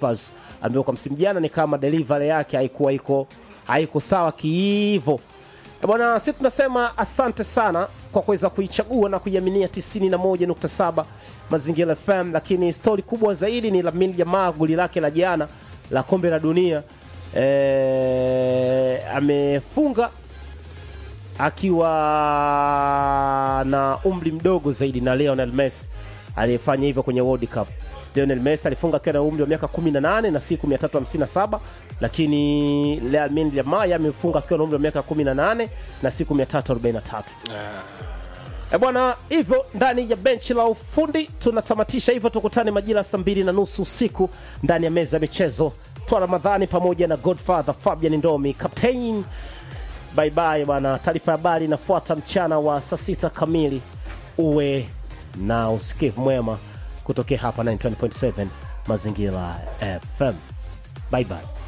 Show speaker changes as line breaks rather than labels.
Vipers ambayo kwa msimu jana ni kama delivery yake haikuwa iko haiko sawa kiivo. Eh, Bwana, sisi tunasema asante sana kwa kuweza kuichagua na kuiaminia 91.7 Mazingira FM, lakini stori kubwa zaidi ni Lamine Yamal, goli lake la jana la kombe la dunia eh, amefunga akiwa na umri mdogo zaidi na Lionel Messi aliyefanya hivyo kwenye World Cup. Lionel Messi alifunga akiwa na umri wa miaka 18 na siku 357, lakini Lamine Yamal amefunga akiwa na umri wa miaka 18 na siku 343. E bwana, hivyo ndani ya benchi la ufundi tunatamatisha hivyo. Tukutane majira saa mbili na nusu usiku ndani ya meza ya michezo. Twa Ramadhani pamoja na Godfather Fabian Ndomi, captain bye bye bwana. Taarifa ya habari inafuata mchana wa saa sita kamili. Uwe na usikivu mwema kutokea hapa 920.7 Mazingira FM. Bye bye.